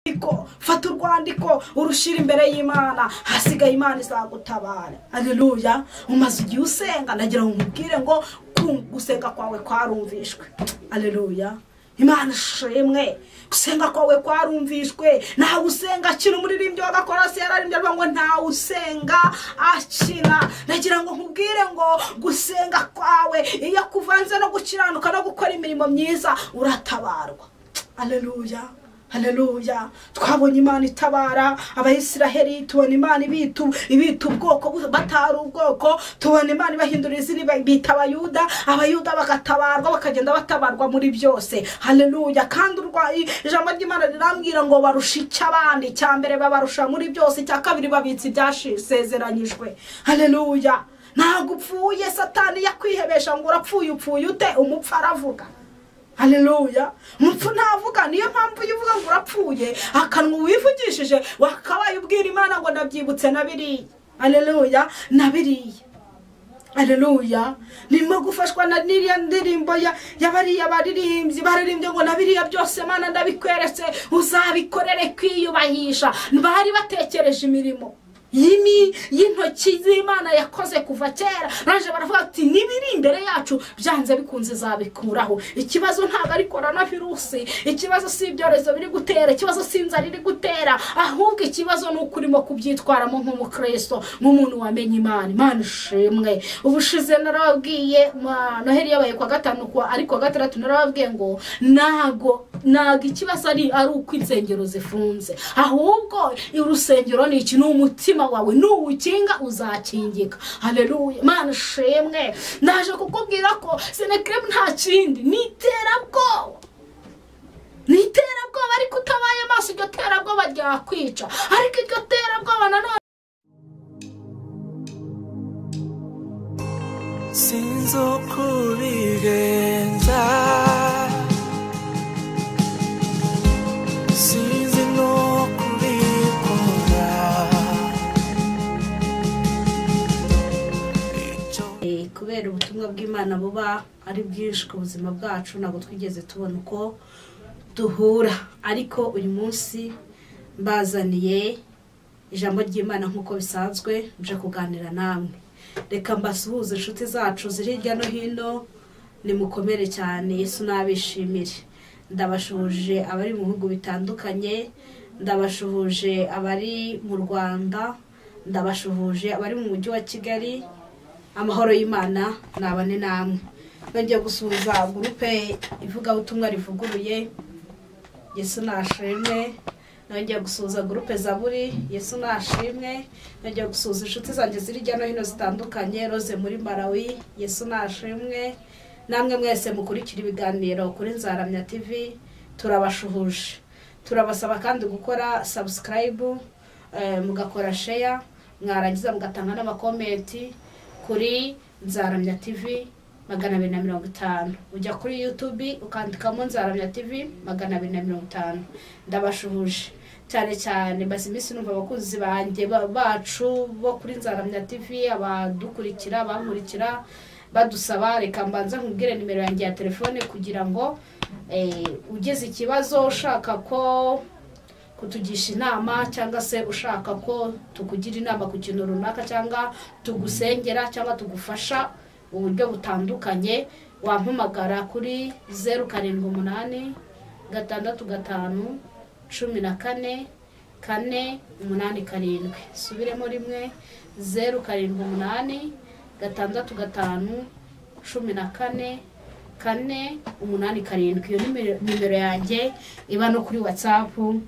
urwandiko fata urwandiko urushyira imbere y'imana hasigaye imana izagutabara ariruya umaze igihe usenga nagira ngo umubwire ngo gusenga kwawe kwarumvishwe ariruya imana ishimwe gusenga kwawe kwarumvishwe ntawe usenga akina umuririmbyi wa gakorasi yararimbye avuga ngo ntawe usenga akina nagira ngo nkubwire ngo gusenga kwawe iyo kuvanze no gukiranuka no gukora imirimo myiza uratabarwa aleluya aleluya twabonye imana itabara abayisiraheri tubona imana ibitu ibitu ubwoko batari ubwoko tubona imana ibahindura izina bita abayuda abayuda bagatabarwa bakagenda batabarwa muri byose aleluya kandi urwaye ijambo ry'imana rirambwira ngo barusha icyo abandi icya mbere babarusha muri byose icya kabiri babitse ibyasezeranyijwe aleluya ntabwo upfuye satani yakwihebesha ngo urapfuye upfuye ute umupfu aravuga hareruya umupfu ntavuga niyo mpamvu iyo uvuga ngo urapfuye akanwa wivugishije wakabaye ubwira imana ngo nabyibutse na biriya hareruya na biriya hareruya nirimo gufashwa na n'iriya ndirimbo y'abariya baririmbyi baririmbye ngo na biriya byose imana ndabikweretse uzabikorere kwiyubahisha bari batekereje imirimo y'intoki z'imana yakoze kuva kera baje baravuga ati n'ibiri imbere yacu byanze bikunze zabikuraho ikibazo ntabwo ari korona virusi ikibazo si ibyorezo biri gutera ikibazo si inzara iri gutera ahubwo ikibazo ni uko urimo kubyitwaramo nk'umukristo nk'umuntu wamenye imana imana ishimwe ubushize narababwiye noheli yabaye kuwa gatanu ari kuwa gatandatu narababwiye ngo ntago ntago ikibazo ari uko insengero zifunze ahubwo urusengero ni iki ni umutima wawe nuwukinga uzakingika hareruye mwana ushimwe naje kukubwira ko senekiremu nta kindi ni iterabwoba ni iterabwoba ariko utabaye amaso iryo terabwoba ryakwica ariko iryo terabwoba nanone sinzi uko bigenza sinzi n'uko bikora kubera ubutumwa bw'imana buba ari bwinshi ku buzima bwacu ntabwo twigeze tubona uko duhura ariko uyu munsi mbazaniye ijambo ry'imana nk'uko bisanzwe nje kuganira namwe reka mbasuhuze inshuti zacu ziri hirya no hino nimukomere cyane yesu n'abishimire ndabashuhuje abari mu bihugu bitandukanye ndabashuhuje abari mu rwanda ndabashuhuje abari mu mujyi wa kigali amahoro y'imana nabane namwe nongeye gusuhuza gurupe ivugabutumwa rivuguruye yesu nashimwe nongeye gusuhuza gurupe zaburi yesu nashimwe nongeye gusuhuza inshuti zanjye ziri hirya no hino zitandukanye roze muri marawi yesu nashimwe namwe mwese mukurikira ibiganiro kuri nzaramya tivi turabashuhuje turabasaba kandi gukora sabusikarayibu mugakora sheya mwarangiza mugatanga n'amakomenti kuri nzaramya tivi magana abiri na mirongo itanu ujya kuri yutubi ukandikamo nzaramya tivi magana abiri na mirongo itanu ndabashuhuje cyane cyane maze iminsi numva abakunzi banjye bacu bo kuri nzaramya tivi abadukurikira bankurikira badusaba reka mbanza nkubwire nimero yanjye ya telefone kugira ngo ugeze ikibazo ushaka ko kutugisha inama cyangwa se ushaka ko tukugira inama ku kintu runaka cyangwa tugusengera cyangwa tugufasha uburyo butandukanye wampamagara kuri zeru karindwi umunani gatandatu gatanu cumi na kane kane umunani karindwi subiremo rimwe zeru karindwi umunani gatandatu gatanu cumi na kane kane umunani karindwi iyo nimero yanjye iba no kuri watsapu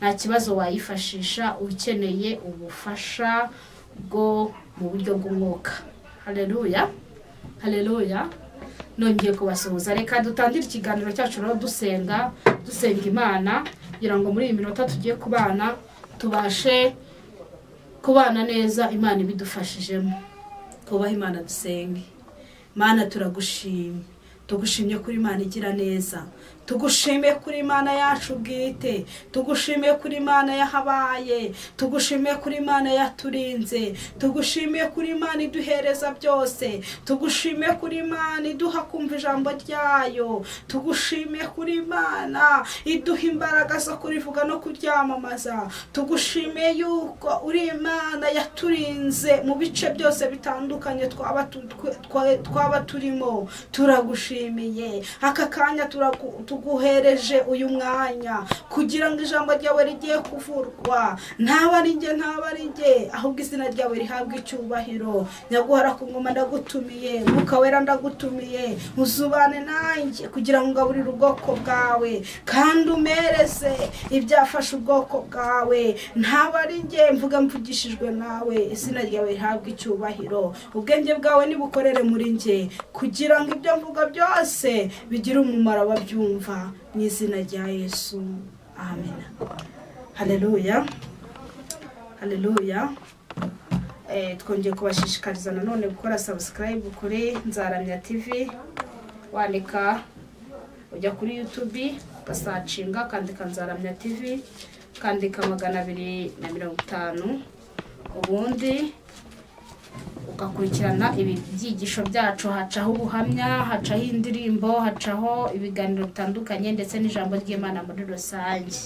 nta kibazo wayifashisha ukeneye ubufasha bwo mu buryo bw'umwuka hareruya hareruya nongeye kubasuhuza reka dutangire ikiganiro cyacu rero dusenga dusenga imana kugira ngo muri iyi minota tugiye kubana tubashe kubana neza imana ibidufashijemo tubahe imana dusenge imana turagushimye tugushimye kuri imana igira neza tugushime kuri imana yacu bwite tugushime kuri imana yahabaye tugushime kuri imana yaturinze tugushime kuri imana iduhereza byose tugushime kuri imana iduha kumva ijambo ryayo tugushime kuri imana iduha imbaraga zo kurivuga no kuryamamaza tugushime yuko uri imana yaturinze mu bice byose bitandukanye twaba tu- twe- twa- twaba turimo turagushimiye aka kanya turagu- tuguhereje uyu mwanya kugira ngo ijambo ryawe rigiye kuvurwa ntaba ari njye ntaba ari njye ahubwo izina ryawe rihabwe icyubahiro nyaguhara ku ngoma ndagutumiye mwuka wera ndagutumiye uzubane nanjye kugira ngo ugaburire ubwoko bwawe kandi umereze ibyafashe ubwoko bwawe ntaba ari njye mvuga mvugishijwe nawe izina ryawe rihabwe icyubahiro ubwenge bwawe nibukorere muri njye kugira ngo ibyo mvuga byose bigire umumaro ababyumva mu izina rya yesu amen haleluya haleluya Eh, twongeye kubashishikariza nanone gukora subscribe kuri nzaramya tv wandika ujya kuri youtube ugasacinga ukandika nzaramya tv ukandika magana abiri na mirongo itanu ubundi ugakurikirana ibi byigisho byacu hacaho ubuhamya hacaho indirimbo hacaho ibiganiro bitandukanye ndetse n'ijambo ry'imana muri rusange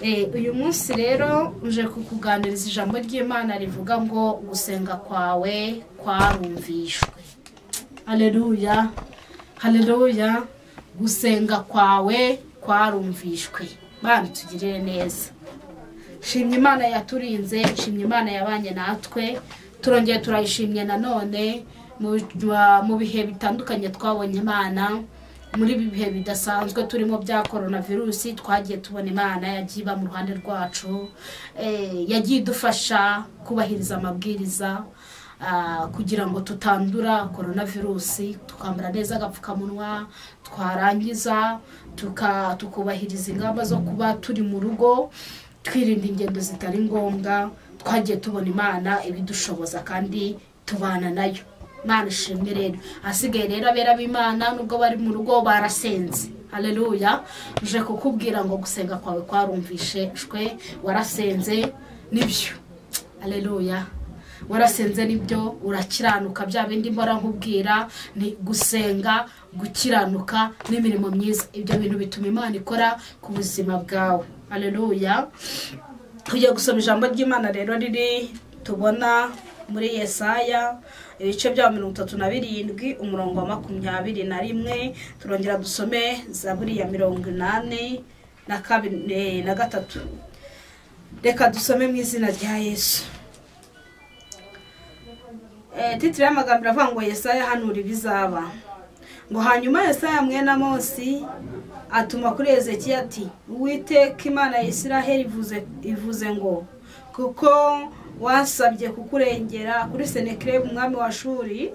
Eh, uyu munsi rero uje kukuganiriza ijambo ry'imana rivuga ngo gusenga kwawe kwarumvishwe haleluya haleluya gusenga kwawe kwarumvishwe bana tugirire neza shimye imana yaturinze shimye imana yabanye natwe turongeye turayishimye nanone mu bi- mu bihe bitandukanye twabonye imana muri ibi bihe bidasanzwe turimo bya korona virusi twagiye tubona imana yagiye iba mu ruhande rwacu Eh, yagiye idufasha kubahiriza amabwiriza ah, kugira ngo tutandura korona virusi tukambara neza agapfukamunwa twarangiza tuka- tukubahiriza ingamba zo kuba turi mu rugo twirinda ingendo zitari ngombwa twagiye tubona imana ibidushoboza kandi tubana nayo imana ishimwe rero hasigaye rero abera b'imana nubwo bari mu rugo barasenze haleluya uje kukubwira ngo gusenga kwawe kwarumvishejwe warasenze nibyo haleluya warasenze nibyo urakiranuka bya bindi mbora nkubwira ni gusenga gukiranuka n'imirimo myiza ibyo bintu bituma imana ikora ku buzima bwawe aleluya tugiye gusoma ijambo ry'imana rero riri tubona muri yesaya ibice bya mirongo itatu na birindwi umurongo wa makumyabiri na rimwe turongera dusome zaburi ya mirongo inani na kabiri eh, na gatatu reka dusome mu izina rya yesu Eh, titire y'amagambo iravuga ngo yesaya hanura ibizaba ngo hanyuma yesaya mwene amosi atuma kuri ezekiya ati uwiteka imana ya isiraheli ivuze- ivuze ngo kuko wasabye kukurengera kuri senekirebu umwami wa shuri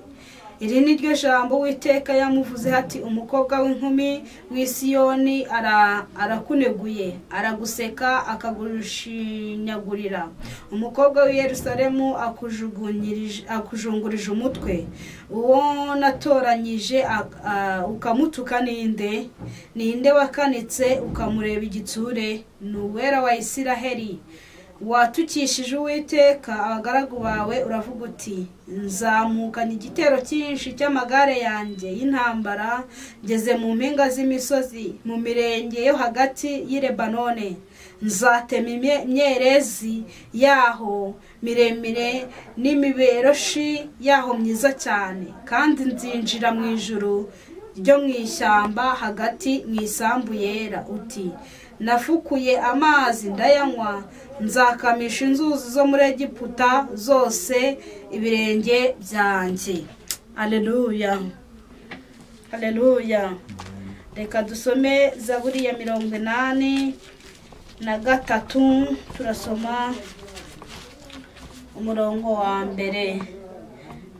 iri ni ryo jambo witeka yamuvuze ati umukobwa w'inkumi w'isiyoni ara- arakuneguye araguseka akagushinyagurira umukobwa w'i yerusalemu akujugunyirije- akujungurije umutwe uwo natoranyije ak- a- ukamutuka ninde ninde wakanitse ukamureba igitsure ni uwera wa isiraheli watukishije uwiteka abagaragu bawe uravuga uti nzamukanye igitero cyinshi cy'amagare yanjye y'intambara ngeze mu mpinga z'imisozi mu mirenge yo hagati y'i lebanone nzatema imye- imyerezi yaho miremire n'imiberoshi yaho myiza cyane kandi nzinjira mu ijuru ryo mu ishyamba hagati mu isambu yera uti nafukuye amazi ndayanywa nzakamisha inzuzi zo muri egiputa zose ibirenge byanjye aleluya aleluya reka dusome zaburi ya mirongo inani na gatatu turasoma umurongo wa mbere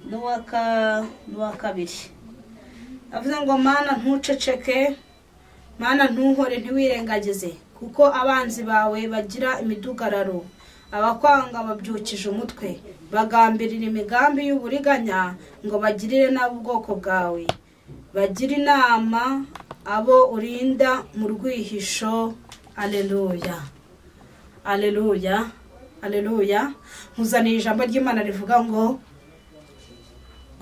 n'uwa ka- n'uwa kabiri avuze ngo mana ntuceceke mana ntuhore ntiwirengagize kuko abanzi bawe bagira imidugararo abakwanga babyukije umutwe bagambirira imigambi y'uburiganya ngo bagirire nabi ubwoko bwawe bagira inama abo urinda mu rwihisho aleluya aleluya aleluya nkuzaniye ijambo ry'imana rivuga ngo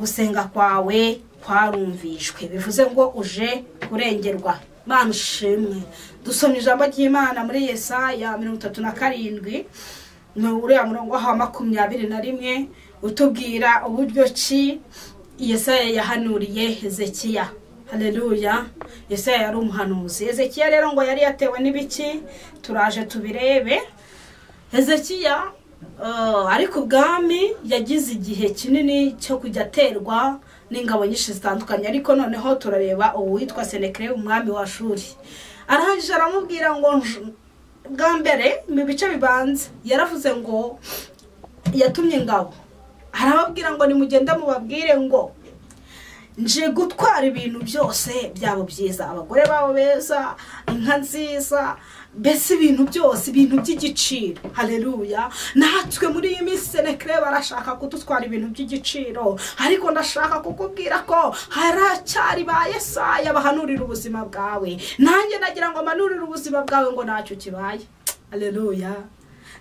gusenga kwawe kwarumvishwe bivuze ngo uje kurengerwa Mana ushimwe dusomye ijambo ry'imana muri yesaya mirongo itatu na karindwi ni uriya murongo wa makumyabiri na rimwe utubwira uburyo ki yesaya yahanuriye hezekiya hareruya yesaya yari umuhanuzi hezekiya rero ngo yari yatewe n'ibiki turaje tubirebe hezekiya eh, ariko ubwami yagize igihe kinini cyo kujya aterwa n'ingabo nyinshi zitandukanye ariko noneho turareba uwitwa senekere umwami wa shuri arahagije aramubwira ngo nj- bwa mbere mu bice bibanza yaravuze ngo yatumye ingabo arababwira ngo nimugende mubabwire ngo nje gutwara ibintu byose byabo byiza abagore babo beza inka nziza mbese ibintu byose ibintu by'igiciro hareruya natwe muri iyi minsi senekere barashaka kudutwara ibintu by'igiciro ariko ndashaka kukubwira ko haracyari ba yesaya bahanurira ubuzima bwawe nanjye nagira ngo mpanurire ubuzima bwawe ngo ntacyo kibaye hareruya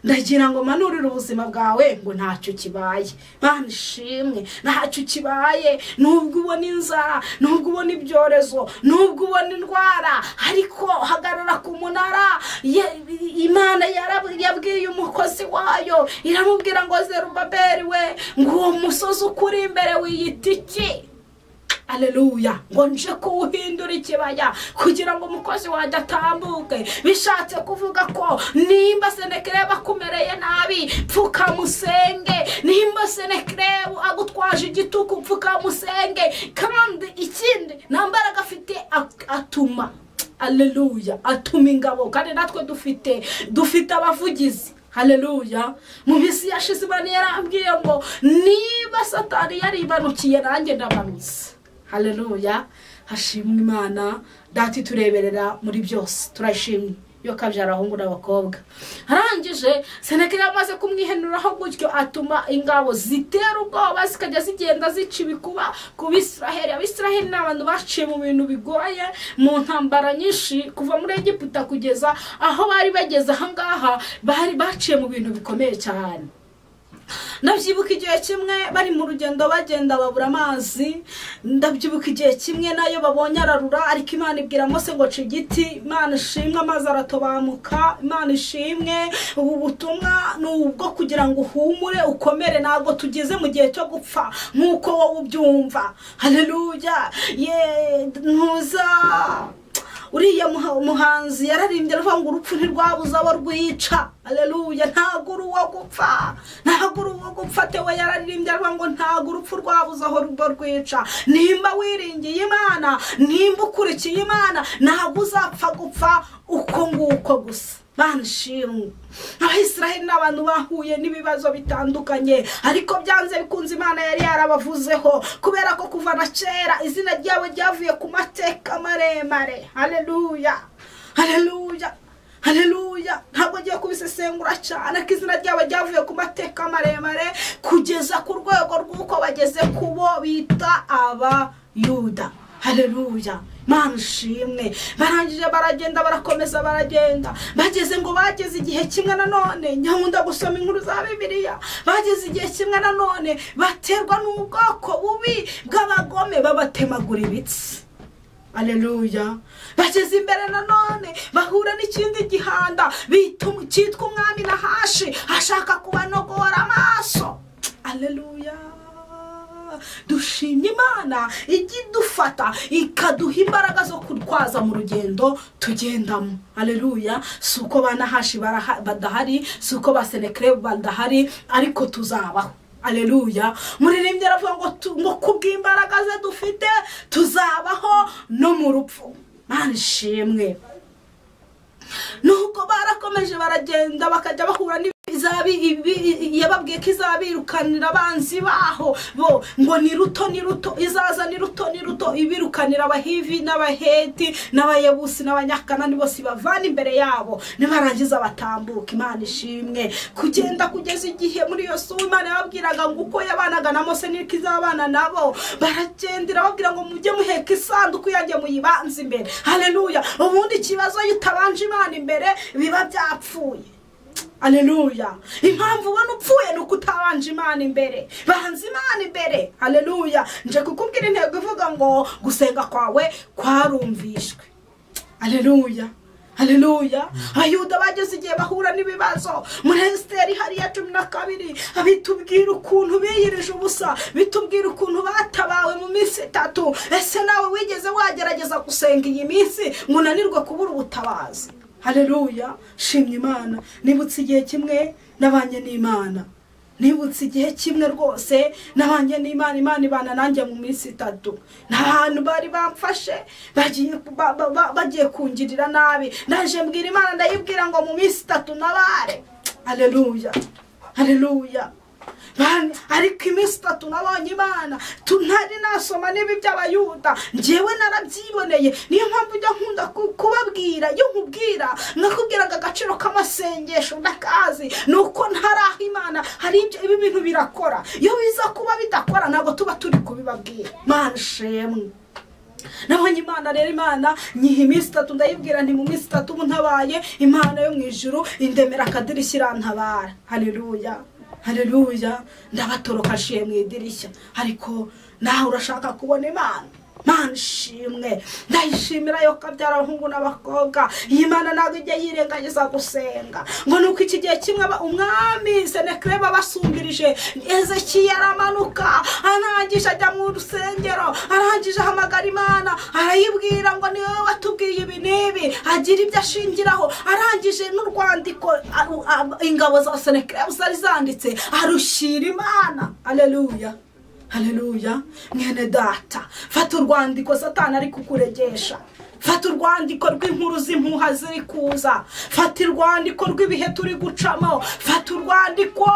ndagira ngo manurire ubuzima bwawe ngo ntacyo kibaye Mana ishimwe ntacyo kibaye nubwo ubona inzara nubwo ubona ibyorezo nubwo ubona indwara ariko hagarara ku munara Ye- imana yarab- yabwiye umukozi wayo iramubwira ngo zerubaberi we ngo uwo musozi ukuri imbere wiyita iki aleluya ngo nje kuwuhindura ikibaya kugira ngo umukozi wanjye atambuke bishatse kuvuga ko nimba senekerebu akumereye nabi pfukamusenge nimba senekerebu agutwaje igituku pfukamusenge kandi ikindi nta mbaraga afite ak- atuma aleluya atuma ingabo kandi natwe dufite dufite abavugizi haleluya mu minsi yashize imana yarambwiye ngo niba satani yaribanukiye nanjye ndamanutse haleluya hashimwe imana dati tureberera muri byose turashimye yo kabyara abahungu n'abakobwa arangije senekeri amaze kumwihenuraho gutyo atuma ingabo zitera ubwoba zikajya zigenda zica ibikuba ku bisiraheli abisiraheli ni abantu baciye mu bintu bigoye mu ntambara nyinshi kuva muri egiputa kugeza aho bari bageze ahangaha bari baciye mu bintu bikomeye cyane ndabyibuka igihe kimwe bari mu rugendo bagenda babura amazi ndabyibuka igihe kimwe nayo babonye ararura ariko imana ibwira mose ngo ca igiti imana ishimwe amazi aratobamuka imana ishimwe ubu butumwa ni ubwo kugira ngo uhumure ukomere ntabwo tugeze mu gihe cyo gupfa nk'uko wowe ubyumva hareruya ye ntuza uriya muha- muhanzi yararimbye aravuga ngo urupfu ntirwabuze abo rwica aleluya ntabwo uri uwo gupfa ntabwo uri uwo gupfa tewe yararirimbye aravuga ngo ntabwo urupfu rwabuze aho ruba rwica nimba wiringiye imana nimba ukurikiye imana ntabwo uzapfa gupfa uko nguko gusa banshimwe abisiraheli ni abantu bahuye n'ibibazo bitandukanye ariko byanze bikunze imana yari yarabavuzeho kubera ko kuva na kera izina ryabo ryavuye ku mateka maremare hareruya hareruya hareruya ntabwo ngiye kubisesengura cyane ko izina ryabo ryavuye ku mateka maremare kugeza ku rwego rw'uko bageze ku bo bita abayuda hareruya mana ushimwe barangije baragenda barakomeza baragenda bageze ngo bageze igihe kimwe nanone nyakunda gusoma inkuru za bibiliya bageze igihe kimwe nanone baterwa n'ubwoko bubi bw'abagome babatemagura ibitsi aleluya bageze imbere nanone bahura n'ikindi gihanda bita um- cyitwa umwami na hashi ashaka kubanogora amaso aleluya dushimye imana ijya idufata ikaduha imbaraga zo kurwaza mu rugendo tugendamo aleluya si uko ba nahashi baraha- badahari si uko ba senekere badahari ariko tuzabaho aleluya muririmbyi aravuga ngo tu- ngo kubw'imbaraga ze dufite tuzabaho no mu rupfu mana ishimwe nuko barakomeje baragenda bakajya bahura n'ibiza izabi ibi- yababwiye ko izabirukanira abanzi baho bo ngo ni ruto ni ruto izaza ni ruto ni ruto ibirukanira abahivi n'abaheti n'abayebusi n'abanyakanani bose ibavana imbere yabo nibarangiza batambuka imana ishimwe kugenda kugeza igihe muri iyo suwa imana yababwiraga ngo uko yabanaga na mose niko izabana nabo baragendera babwira ngo mujye muheka isanduku yanjye muyibanze imbere haleluya ubundi ikibazo iyo utabanje imana imbere biba byapfuye aleluya impamvu ubona upfuye ni uko utabanje imana imbere banza imana imbere aleluya nje kukubwira intego ivuga ngo gusenga kwawe kwarumvishwe aleluya aleluya abayuda bageze igihe bahura n'ibibazo muri esiteri hariya cumi na kabiri bitubwira ukuntu biyirije ubusa bitubwira ukuntu batabawe mu minsi itatu ese nawe wigeze wagerageza gusenga iyi minsi ngo unanirwe kubura ubutabazi haleluya shimye imana nibutse igihe kimwe nabanye n'imana nibutse igihe kimwe rwose nabanye n'imana imana ibana nanjye mu minsi itatu ni ahantu bari bamfashe bagiye ba- ba- ba- bagiye kungirira nabi naje mbwira imana ndayibwira ngo mu minsi itatu nabare haleluya haleluya Bani, ariko iminsi itatu nabonye imana tu- ntari nasoma n'ibi by'abayuda njyewe narabyiboneye niyo mpamvu ujya nkunda ku- kubabwira iyo nkubwira nakubwiraga agaciro k'amasengesho ndakazi ni uko ntari aho imana hari ibyo ibi bintu birakora iyo biza kuba bidakora ntabwo tuba turi kubibabwira mana ishemwe nabonye imana rero imana nyiha iminsi itatu ndayibwira nti mu minsi itatu ubu ntabaye imana yo mu ijuru indemera akadirishya irantabara hareruya hareruya ndabatoroka aciye mu idirishya ariko nawe urashaka kubona imana mana ishimwe ndayishimira yo kabyara abahungu n'abakobwa iyi mana ntabwo ijya yirengagiza gusenga ngo ni uko iki gihe kimwe aba- umwami senekireba abasumbirije ezekiya aramanuka arangije ajya mu rusengero arangije ahamagara imana arayibwira ngo ni wowe watubwiye ibi n'ibi agira ibyo ashingiraho arangije n'urwandiko aru- a- ingabo za senekireba zari zanditse arushyira imana aleluya haleluya mwene data fata urwandiko satani ari kukuregesha fata urwandiko rw'inkuru z'impuha ziri kuza fata urwandiko rw'ibihe turi gucamo fata urwandiko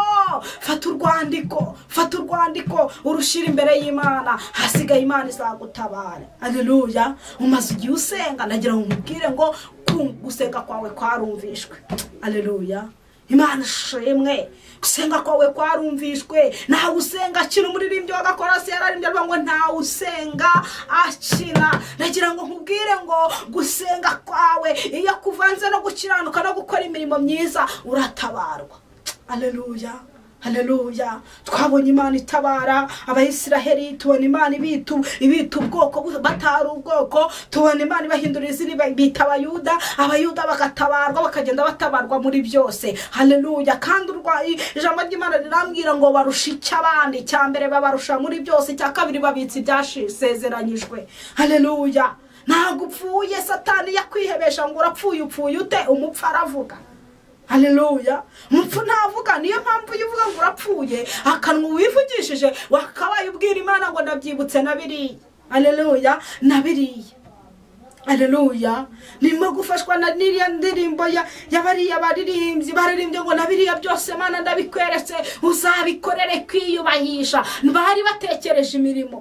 fata urwandiko fata urwandiko urushyira imbere y'imana hasigaye imana izagutabare haleluya umaze igihe usenga nagira ngo nkubwire ngo ku- gusenga kwawe kwarumvishwe haleluya imana ishimwe gusenga kwawe kwarumvishwe ntawe usenga akina umuririmbyi wa gakorasi yararimbye avuga ngo ntawe usenga akina nagira ngo nkubwire ngo gusenga kwawe iyo kuvanze no gukiranuka no gukora imirimo myiza uratabarwa aleluya haleluya twabonye imana itabara abayisiraheri tubona imana ibitu ibita ubwoko bu- batari ubwoko tubona imana ibahindura izina iba- bita abayuda abayuda bagatabarwa bakagenda batabarwa muri byose haleluya kandi urwaye ijambo ry'imana rirambwira ngo barusha icyo abandi icya mbere babarusha muri byose icya kabiri babitse ibyasezeranyijwe haleluya ntabwo upfuye satani yakwihebesha ngo urapfuye upfuye ute umupfu aravuga haleluya umupfu ntavuga niyo mpamvu iyo uvuga ngo urapfuye akanwa wivugishije wakabaye ubwira imana ngo ndabyibutse na biriya haleluya na biriya haleluya ndimo gufashwa na n'iriya ndirimbo ya ya bariya baririmbyi baririmbye ngo na biriya byose mana ndabikweretse uzabikorere kwiyubahisha bari batekereje imirimo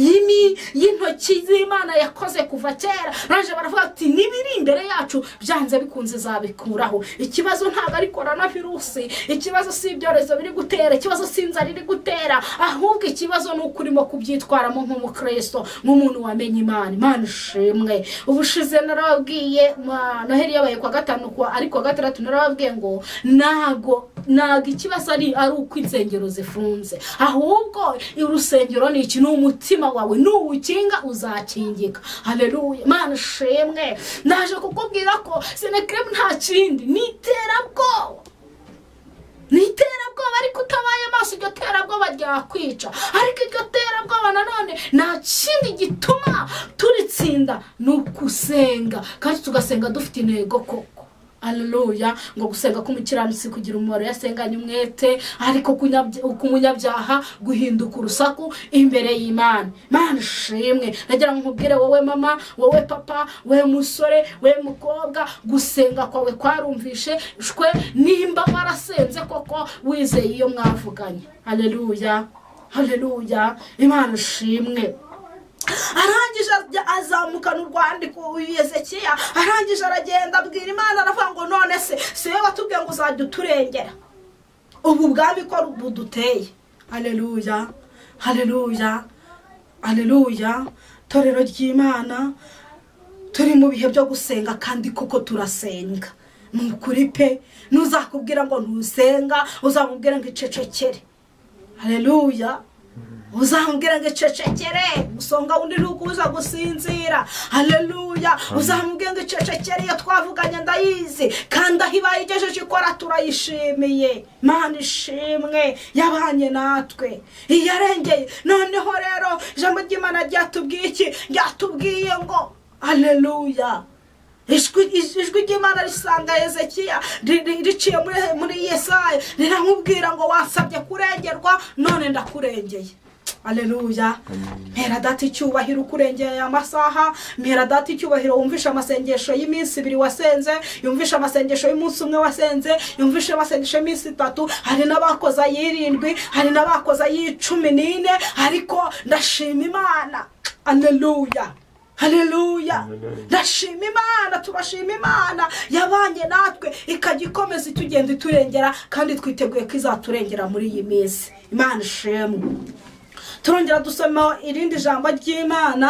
yimi y'intoki z'imana yakoze kuva kera baje baravuga ati n'ibiri imbere yacu byanze bikunze zabikuraho ikibazo ntabwo ari korona virusi ikibazo si ibyorezo biri gutera ikibazo si inzara iri gutera ahubwo ikibazo ni uko urimo kubyitwaramo nk'umukristo nk'umuntu wamenye imana imana ishimwe ubushize narababwiye ma- noheli yabaye kwa gatanu kwa ariko kuwa gatandatu narababwiye ngo ntago ntago ikibazo ari ari uko insengero zifunze ahubwo urusengero ni iki ni umutima wawe nuwukinga uzakingika haleluya mana ishimwe naje kukubwira ko senekiremu nta kindi ni iterabwoba ni iterabwoba ariko utabaye amaso iryo terabwoba ryakwica ariko iryo terabwoba nanone nta kindi gituma turitsinda ni ukusenga kandi tugasenga dufite intego koko Haleluya ngo gusenga k'umukiranutsi kugira umumaro yasenganye umwete ariko kunyabya- k'umunyabyaha guhinduka urusaku imbere y'imana mana ishimwe nagira ngo nkubwire wowe mama wowe papa wowe musore wowe mukobwa gusenga kwawe kwarumvishe shwe nimba warasenze koko wizeye iyo mwavuganye haleluya haleluya imana ishimwe arangije ajya- azamukana urwandiko uyezekiya arangije aragenda abwira imana aravuga ngo none se si wowe watubwiye ngo uzajya uturengera ubu bwami ko buduteye hareruya hareruya hareruya torero ry'imana turi mu bihe byo gusenga kandi koko turasenga ni ukuri pe ntuzakubwira ngo ntusenga uzamubwira ngo icecekere hareruya uzamubwira ngo icecekere musonga wundi ntukuza gusinzira hareruya uzamubwira ngo icecekere iyo twavuganye ndayizi kandi aho ibaye igejeje ikora turayishimiye mana ishimwe yabanye natwe iyo arengeye noneho rero ijambo ry'imana ryatubwiye iki ryatubwiye ngo hareruya ijwi ijwi ry'imana risanga hezekiya ri- ri- riciye muri- muri yesayi riramubwira ngo wasabye kurengerwa none ndakurengeye aleluya mpera data icyubahiro ukurengeye aya masaha mpera data icyubahiro wumvishe amasengesho y'iminsi ibiri wasenze yumvishe amasengesho y'umunsi umwe wasenze yumvishe amasengesho y'iminsi itatu hari n'abakoze ay'irindwi hari n'abakoze ay'icumi n'ine ariko ndashima imana aleluya haleluya ndashima imana tubashima imana yabanye natwe ikajya ikomeza itugenda iturengera kandi twiteguye ko izaturengera muri iyi minsi imana ishimwe turongera dusoma irindi jambo ry'imana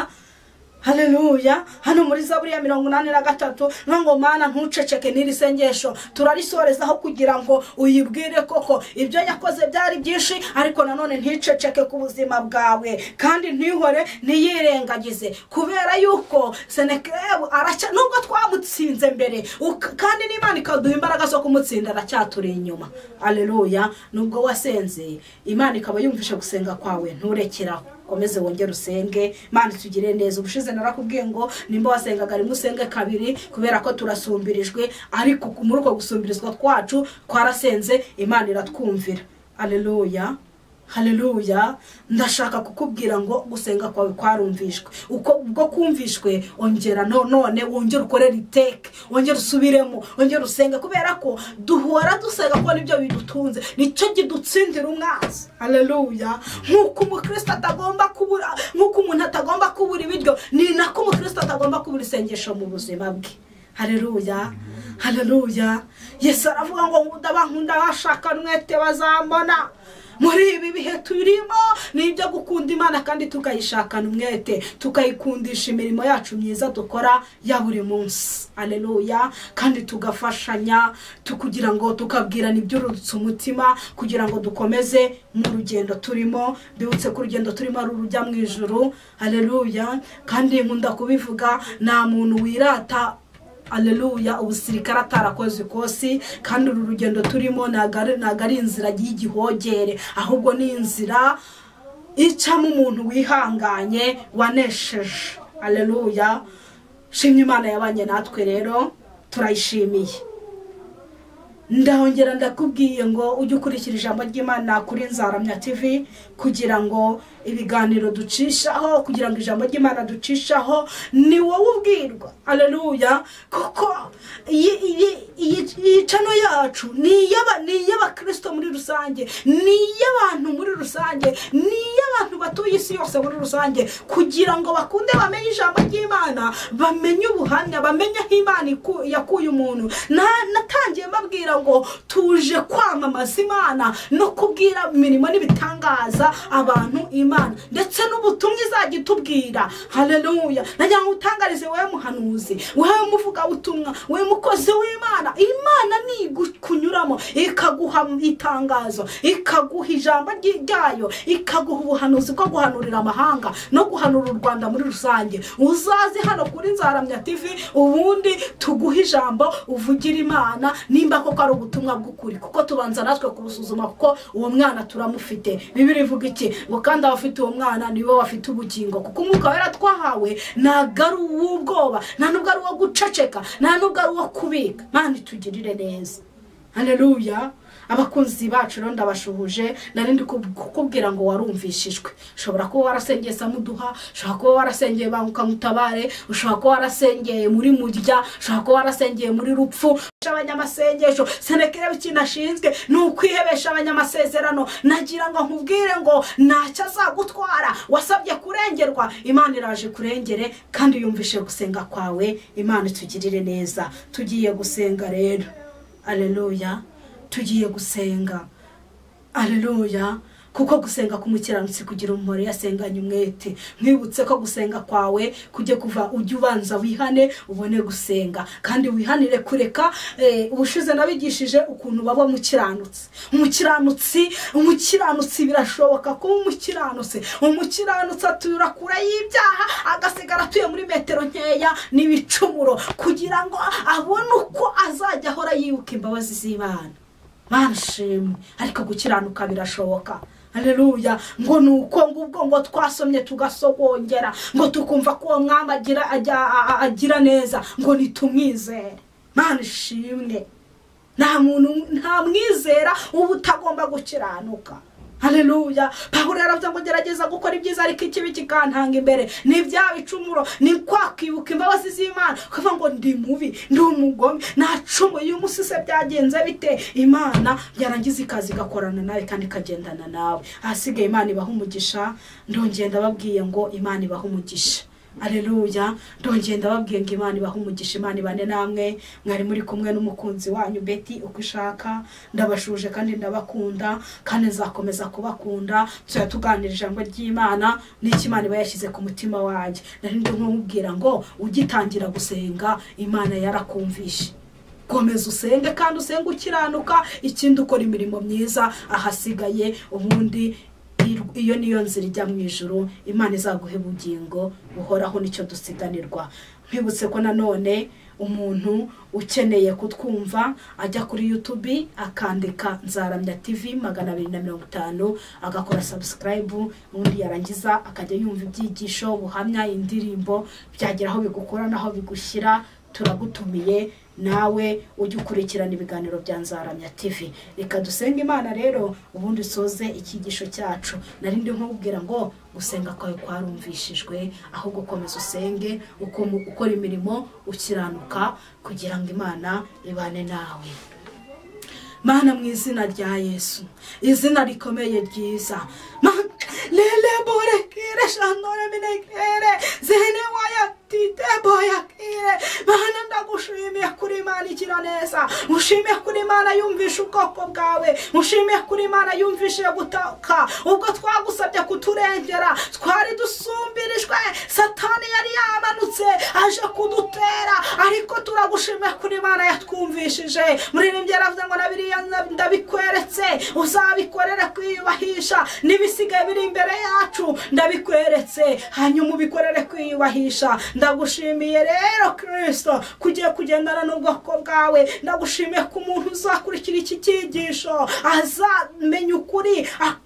haleluya hano muri zaburi ya mirongo inani na gatatu no ngo mana ntuceceke n'iri sengesho turarisorezaho kugira ngo uyibwire koko ibyo yakoze byari byinshi ariko nanone nticeceke ku buzima bwawe kandi ntihore ntiyirengagize kubera yuko senekebu aracya nubwo twamutsinze mbere uka- kandi n'imana ikaduha imbaraga zo kumutsinda aracyaturi inyuma aleluya nubwo wasenze imana ikaba yumvisha gusenga kwawe nturekeraho ukomeze wongere usenge mana tugire neza ubushize narakubwiye ngo nimba wasengaga rimwe usenge kabiri kubera ko turasumbirijwe ariko ku- muri uko gusumbirizwa kwacu twarasenze imana iratwumvira aleluya haleluya ndashaka kukubwira ngo gusenga kwawe kwarumvishwe uko ubwo kumvishwe ongera no- none wongere ukorere iteke wongere usubiremo wongere usenge kubera ko duhora dusenga ko nibyo bidutunze nicyo kidutsindira umwanzi haleluya nk'uko umukristo atagomba kubura nk'uko umuntu atagomba kubura ibiryo ni nako umukristo atagomba kubura isengesho mu buzima bwe haleluya haleluya yesu aravuga ngo ndabankunda bashaka bazambona muri ibi bihe turimo ni ibyo gukunda imana kandi tukayishakana umwete tukayikundisha imirimo yacu myiza dukora ya buri munsi aleluya kandi tugafashanya tu- kugira ngo tukabwirana iby'urutse umutima kugira ngo dukomeze mu rugendo turimo mbibutse ko urugendo turimo ari urujya mu ijuru aleluya kandi nkunda kubivuga nta muntu wirata aleluya ubusirikare atarakoze ikosi kandi uru rugendo turimo ntabwo ari- ntabwo ari inzira y'igihogere ahubwo ni inzira icamo umuntu wihanganye wanesheje aleluya shimye imana yabanye natwe rero turayishimiye ndahongera ndakubwiye ngo ujye ukurikira ijambo ry'imana kuri nzaramya tv kugira ngo ibiganiro ducishaho kugira ngo ijambo ry'imana ducishaho ni wowe ubwirwa aleluya kuko iyi- iyi- iyi- iyi cano yacu ni iy'aba- ni iy'abakirisito muri rusange ni iy'abantu muri rusange ni iy'abantu batuye isi yose muri rusange kugira ngo bakunde bamenye ijambo ry'imana bamenye ubuhamya bamenye aho imana iku- yakuye umuntu Na- natangiye mbabwira ngo tuje kwamamaza imana no kubwira imirimo n'ibitangaza abantu imana ndetse n'ubutumwa izajya itubwira hareruya nagira ngo utangarize wowe muhanuzi wowe muvugabutumwa wowe mukozi w'imana imana ni igukunyuramo ikagushyiramo ikaguha itangazo ikaguha ijambo ry- ryayo ikaguha ubuhanuzi bwo guhanurira amahanga no guhanura u rwanda muri rusange uzaze hano kuri nzaramya tivi ubundi tuguhe ijambo uvugire imana nimba koko ari ubutumwa bw'ukuri kuko tubanza natwe kubusuzuma kuko uwo mwana turamufite bibiri ivuga iki ngo kandi abafite uwo mwana niwe bafite ubugingo kuko umwuka wera twahawe ntabwo ari uw'ubwoba nta nubwo ari uwo guceceka nta nubwo ari uwo kubika mani tugirire neza hareruya abakunzi bacu rero ndabashuhuje nari ndi kub- kukubwira ngo warumvishijwe ushobora kuba warasengeye samuduha ushobora kuba warasengeye banguka mutabare ushobora kuba warasengeye muri murya ushobora kuba warasengeye muri rupfu abanyamasengesho senekere ikintu ashinzwe ni ukwihebesha abanyamasezerano nagira ngo nkubwire ngo ntacyo azagutwara wasabye kurengerwa imana iraje kurengere kandi yumvishe gusenga kwawe imana itugirire neza tugiye gusenga rero aleluya tugiye gusenga aleluya kuko gusenga k'umukiranutsi kugira umumaro iyo asenganye umwete mwibutse ko gusenga kwawe kujya kuva ujye ubanza wihane ubone gusenga kandi wihanire kureka eh, ubushize nabigishije ukuntu baba umukiranutsi umukiranutsi umukiranutsi birashoboka kuba umukiranutsi umukiranutsi atura kure y'ibyaha agasigara atuye muri metero nkeya n'ibicumuro kugira ngo abone uko azajya ahora yibuka imbabazi z'imana banshimwe ariko gukiranuka birashoboka Haleluya ngo ni uko ngubwo ngo twasomye tugasogongera ngo tukumva ko uwo mwami agira, ajya- a- a- agira neza ngo nitumwizere mana ishimwe nta muntu nta mwizera uba utagomba gukiranuka Haleluya pawulo yaravuze ngo gerageza gukora ibyiza ariko ikibi kikantanga imbere ni bya bicumuro ni kwa kwibuka imbabazi z'imana kuvuga ngo ndi mubi ndi umugome nacumuye uyu munsi se byagenze bite imana yarangiza ikazi igakorana nawe kandi ikagendana nawe ahasigaye imana ibaha umugisha ndongera ndababwiye ngo imana ibaha umugisha aleluya ndongera ndababwiye ngo imana ibahe umugisha imana ibane namwe mwari muri kumwe n'umukunzi wanyu beti uko ishaka ndabashuje kandi ndabakunda kandi nzakomeza kubakunda tuzajya tuganira ijambo ry'imana n'icyo imana iba yashyize ku mutima wanjye nari ndi nk'umubwira ngo ugitangira gusenga imana yarakumvishe komeza usenge kandi usenge ukiranuka ikindi ukora imirimo myiza ahasigaye ubundi ir- iyo niyo nzira ijya mu ijoro imana izaguha ubugingo buhoraho nicyo dusiganirwa nkwibutse ko nanone umuntu ukeneye kutwumva ajya kuri yutubi akandika nzaramya tivi magana abiri na mirongo itanu agakora sabusikarayibu ubundi yarangiza akajya yumva ibyigisho ubuhamya indirimbo byagera aho bigukora n'aho bigushyira turagutumiye nawe ujye ukurikirana ibiganiro bya nzaramya tivi reka dusenge imana rero ubundi usoze icyigisho cyacu nari ndi nkubwira ngo gusenga kwawe kwarumvishijwe ahubwo komeza usenge uko- ukora imirimo ukiranuka kugira ngo imana ibane nawe mana mu izina rya yesu izina rikomeye ryiza Ma- lele bore kire shanore mine kire zene waya tite boya kire mana ndagushimiye kuri imana igira neza mushimiye kuri imana yumvisha ubwoko bwawe mushimiye kuri imana yumvishe gutaka ubwo twagusabye kuturengera twari dusumbirijwe satani yari yamanutse aje kudutera ariko turagushimiye kuri imana yatwumvishije muririmbyi yaravuze ngo na biriya nda- ndabikweretse uzabikorere kwiyubahisha n'ibisigaye biri imbere yacu ndabikweretse hanyuma ubikorere kwiyubahisha ndagushimiye rero kirisito kugiye kugendana n'ubwoko bwawe ndagushimiye ko umuntu uzakurikira iki cyigisho azamenya ukuri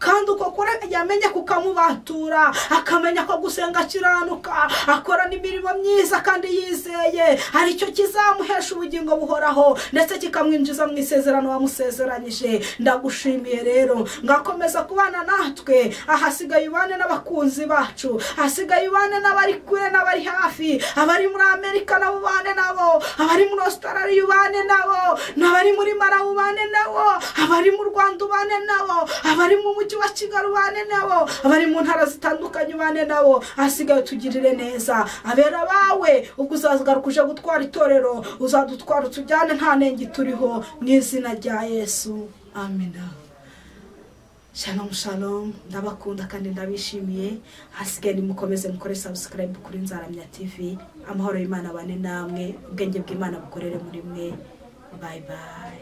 kandi uko kuri yamenye kukamubatura akamenya ko gusenga akiranuka akorana imirimo myiza kandi yizeye aricyo kizamuhesha ubugingo buhoraho ndetse kikamwinjiza mu isezerano wamusezeranyije ndagushimiye rero ngakomeza kubana natwe ahasigaye ubane n'abakunzi bacu ahasigaye ubane n'abari kure n'abari hafi abari muri amerika nabo ubane nabo abari muri australia ubane nabo n'abari muri mara ubane nabo abari mu rwanda ubane nabo abari mu mujyi wa kigali ubane nabo abari mu ntara zitandukanye ubane nabo ahasigaye tugirire neza abera bawe ubwo uzazagaruka uje gutwara itorero uzadutwara utujyane nta nenge turiho mu izina rya yesu amina shalom shalom ndabakunda kandi ndabishimiye hasigaye nimukomeze mukore subscribe kuri nzaramya tv amahoro y'imana abane namwe ubwenge bw'imana bukorere muri mwe bye bye